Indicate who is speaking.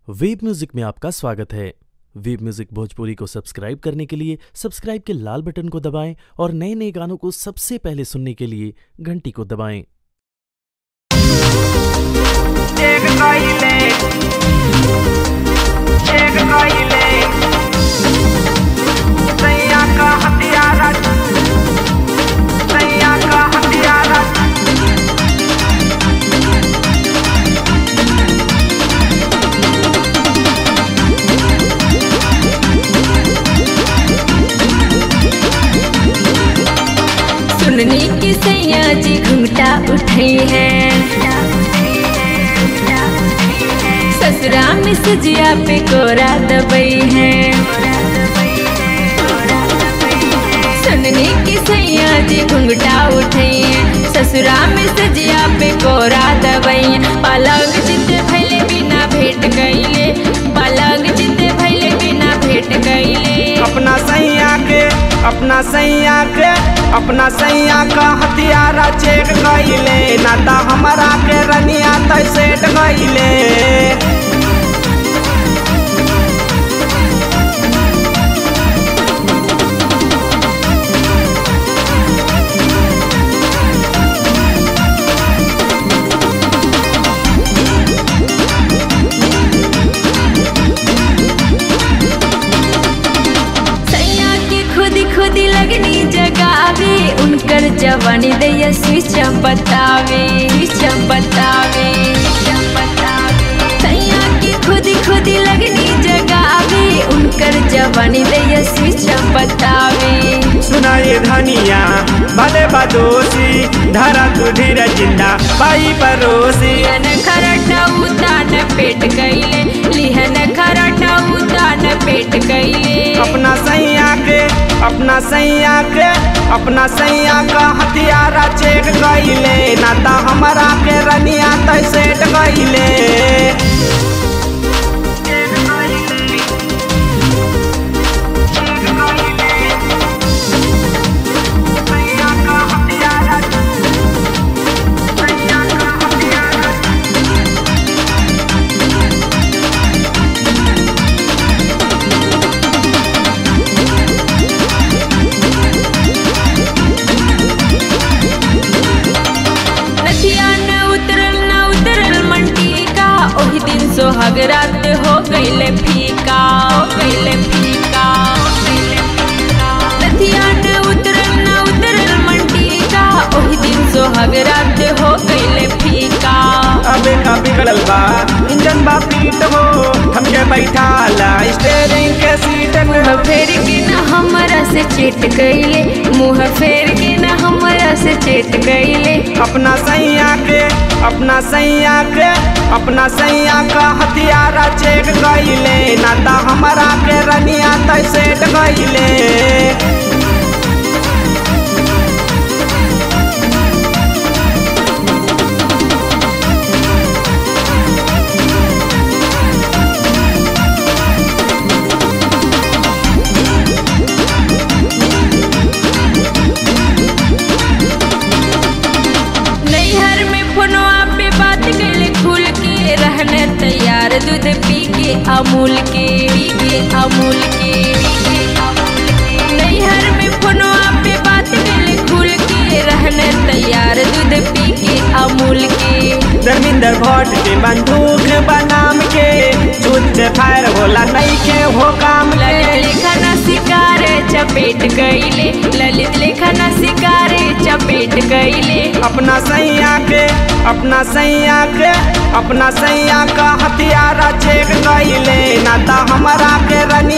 Speaker 1: Web music में आपका स्वागत है वेब म्यूजिक भोजपुरी को सब्सक्राइब करने के लिए सब्सक्राइब के लाल बटन को दबाएं और नए नए गानों को सबसे पहले सुनने के लिए घंटी को दबाएं
Speaker 2: एक कइले एक कइले सैया का हथियारा सैया का हथियारा
Speaker 3: सुनने की सैया जी घूंघटा उठे हैं ससुरा में सजिया पे कोरा दबई है सुनने की सैया जी घूंघटा उठे हैं ससुरा में सजिया पे कोरा दबई है पलंग जिते भैले बिना भेट गईले पलंग जिते भैले बिना भेट गईले
Speaker 2: अपना सैया के अपना सैया के अपना सैया का हथियारा चेक कइले ना त हमारा के रनिया तै सेट गइले
Speaker 3: सैया के खुदी खुदी लगनी जगावे उनकर जवानी दैया स्विच बतावे स्विच बतावे सैया के खुदी खुदी लगनी जगावे उनकर जवानी दैया स्विच बतावे
Speaker 2: सुनाए धनिया भले बदोसी धरा तू धीरे जिंदा पाई परोसी
Speaker 3: लिहन खरटा उतान पेट गईले लिहन खरटा उतान पेट गईले
Speaker 2: अपना सैया के अपना सैया के अपना सैया का हथियारा चेक गइले ना त हमारा के रनिया तै सेट गइले
Speaker 3: नदिया न उतरल न उतरल मंटी का ओही दिन सोहाग रात हो गईले फीका हो गईले फीका नदिया न उतरल न उतरल मंटी का ओही दिन सोहाग रात हो गईले फीका
Speaker 2: अबे का बिगड़ल बा इंजन बा पीट हो हमके बैठा ला स्टेरिंग के सीट
Speaker 3: मुँह फेर के न हमरा से चेट गईले मुँह फेर के न हमरा से चेट गईले
Speaker 2: अपना सैया के अपना सैया के अपना सैया का हथियारा चेक गइले ना त हमारा के रनिया तै सेट गइले
Speaker 3: नैहर में फोनवा पे बात कैले खुल के रहने तैयार दूध पी के अमूल के पी के अमूल के पी के अमूल के। नैहर में फोनवा पे बात कैले खुल के रहने तैयार दूध पी के अमूल के
Speaker 2: धर्मिंदर भट्ट के बंदूक बनाम के छूट से फायर होला नहीं के हो काम
Speaker 3: ललित
Speaker 2: के
Speaker 3: लेखना शिकारे चपेट गईले ललित लेखना शिकारे चपेट गईले
Speaker 2: अपना सैया के अपना सैया के अपना सैया का हथियारा चेक गइले ना त हमारा के रनिया